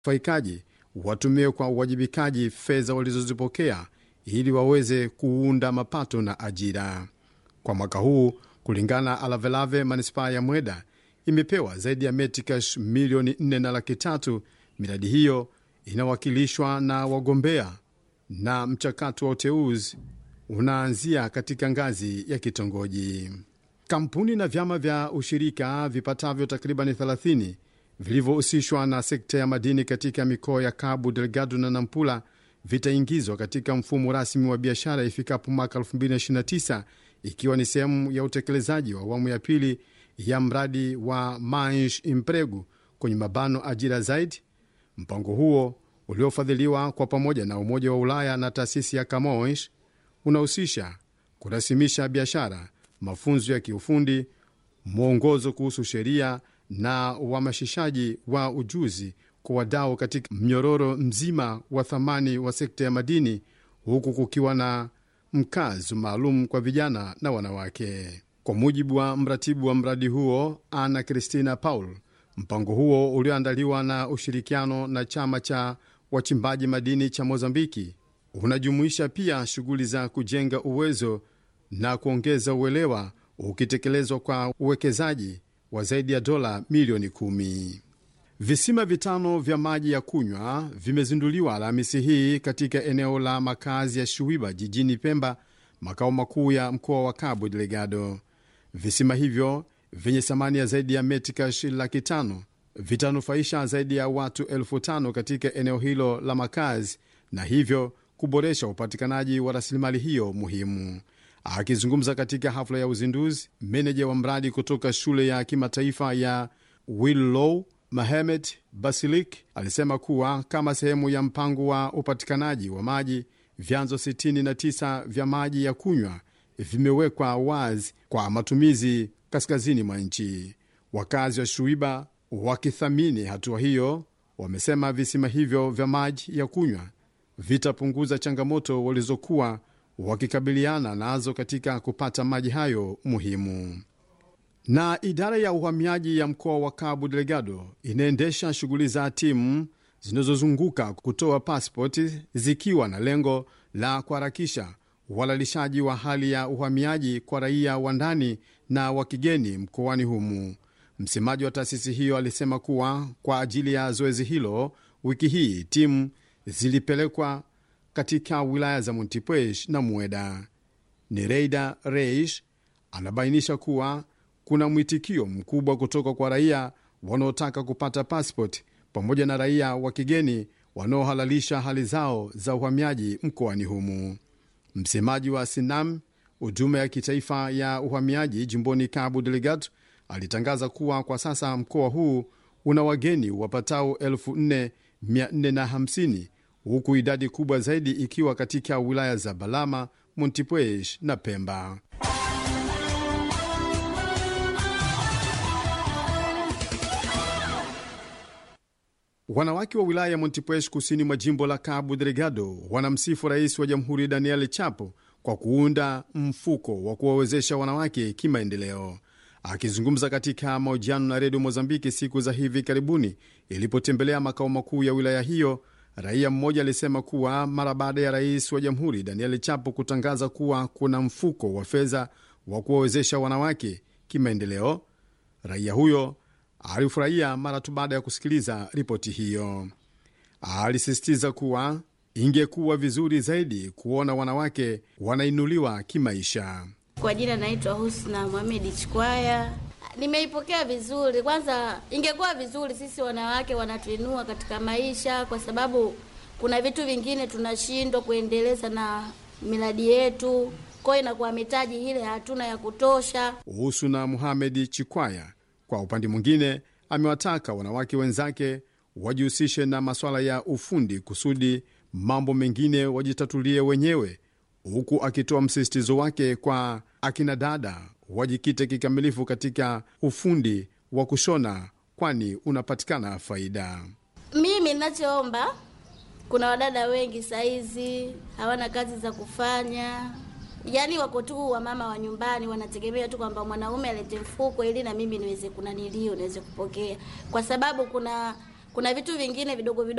wanufaikaji watumie kwa uwajibikaji fedha walizozipokea ili waweze kuunda mapato na ajira. Kwa mwaka huu, kulingana na Alavelave, manispaa ya Mweda imepewa zaidi ya metikash milioni 4 na laki tatu. Miradi hiyo inawakilishwa na wagombea na mchakato wa uteuzi unaanzia katika ngazi ya kitongoji. Kampuni na vyama vya ushirika vipatavyo takriban 30 vilivyohusishwa na sekta ya madini katika mikoa ya Cabo Delgado na Nampula vitaingizwa katika mfumo rasmi wa biashara ifikapo mwaka 2029 ikiwa ni sehemu ya utekelezaji wa awamu ya pili ya mradi wa Mansh Impregu kwenye mabano ajira zaidi. Mpango huo uliofadhiliwa kwa pamoja na Umoja wa Ulaya na taasisi ya Camões unahusisha kurasimisha biashara, mafunzo ya kiufundi, mwongozo kuhusu sheria na uhamasishaji wa ujuzi kwa wadau katika mnyororo mzima wa thamani wa sekta ya madini, huku kukiwa na mkazo maalum kwa vijana na wanawake. Kwa mujibu wa mratibu wa mradi huo Ana Cristina Paul, mpango huo ulioandaliwa na ushirikiano na chama cha wachimbaji madini cha Mozambiki unajumuisha pia shughuli za kujenga uwezo na kuongeza uelewa, ukitekelezwa kwa uwekezaji wa zaidi ya dola milioni kumi. Visima vitano vya maji ya kunywa vimezinduliwa Alhamisi hii katika eneo la makazi ya Shuiba jijini Pemba, makao makuu ya mkoa wa Cabo Delgado. Visima hivyo vyenye thamani ya zaidi ya metikash laki tano vitanufaisha zaidi ya watu elfu tano katika eneo hilo la makazi na hivyo kuboresha upatikanaji wa rasilimali hiyo muhimu. Akizungumza katika hafla ya uzinduzi, meneja wa mradi kutoka shule ya kimataifa ya Willow Mahemed Basilik alisema kuwa kama sehemu ya mpango wa upatikanaji wa maji, vyanzo 69 vya maji ya kunywa vimewekwa wazi kwa matumizi kaskazini mwa nchi. Wakazi wa Shuiba wakithamini hatua hiyo, wamesema visima hivyo vya maji ya kunywa vitapunguza changamoto walizokuwa wakikabiliana nazo katika kupata maji hayo muhimu. Na idara ya uhamiaji ya mkoa wa Cabo Delgado inaendesha shughuli za timu zinazozunguka kutoa pasipoti zikiwa na lengo la kuharakisha uhalalishaji wa hali ya uhamiaji kwa raia wa ndani na wa kigeni mkoani humu. Msemaji wa taasisi hiyo alisema kuwa kwa ajili ya zoezi hilo, wiki hii timu zilipelekwa katika wilaya za Montepuez na Mueda. Nereida Reish anabainisha kuwa kuna mwitikio mkubwa kutoka kwa raia wanaotaka kupata passport pamoja na raia wa kigeni wanaohalalisha hali zao za uhamiaji mkoani humu. Msemaji wa Sinam, huduma ya kitaifa ya uhamiaji jimboni Cabo Delgado, alitangaza kuwa kwa sasa mkoa huu una wageni wapatao 4450 huku idadi kubwa zaidi ikiwa katika wilaya za Balama, Montepuez na Pemba. Wanawake wa wilaya ya Montepuez kusini mwa jimbo la Cabo Delgado wanamsifu rais wa jamhuri Daniel Chapo kwa kuunda mfuko wa kuwawezesha wanawake kimaendeleo. Akizungumza katika mahojiano na redio Mozambiki siku za hivi karibuni ilipotembelea makao makuu ya wilaya hiyo, raia mmoja alisema kuwa mara baada ya rais wa jamhuri Daniel Chapo kutangaza kuwa kuna mfuko wa fedha wa kuwawezesha wanawake kimaendeleo, raia huyo alifurahia mara tu baada ya kusikiliza ripoti hiyo. Alisisitiza kuwa ingekuwa vizuri zaidi kuona wanawake wanainuliwa kimaisha. Kwa jina naitwa Husna Mohamed Chikwaya. Nimeipokea vizuri. Kwanza, ingekuwa vizuri sisi wanawake wanatuinua katika maisha, kwa sababu kuna vitu vingine tunashindwa kuendeleza na miradi yetu, kwa hiyo inakuwa mitaji ile hatuna ya kutosha. Husna Muhamedi Chikwaya kwa upande mwingine amewataka wanawake wenzake wajihusishe na masuala ya ufundi kusudi mambo mengine wajitatulie wenyewe, huku akitoa msisitizo wake kwa akina dada wajikite kikamilifu katika ufundi wa kushona, kwani unapatikana faida. Mimi ninachoomba, kuna wadada wengi saizi hawana kazi za kufanya, yaani wako tu wamama wa nyumbani, wanategemea tu kwamba mwanaume alete mfuko ili na mimi niweze kunanilio niweze kupokea, kwa sababu kuna kuna vitu vingine vidogo vidogo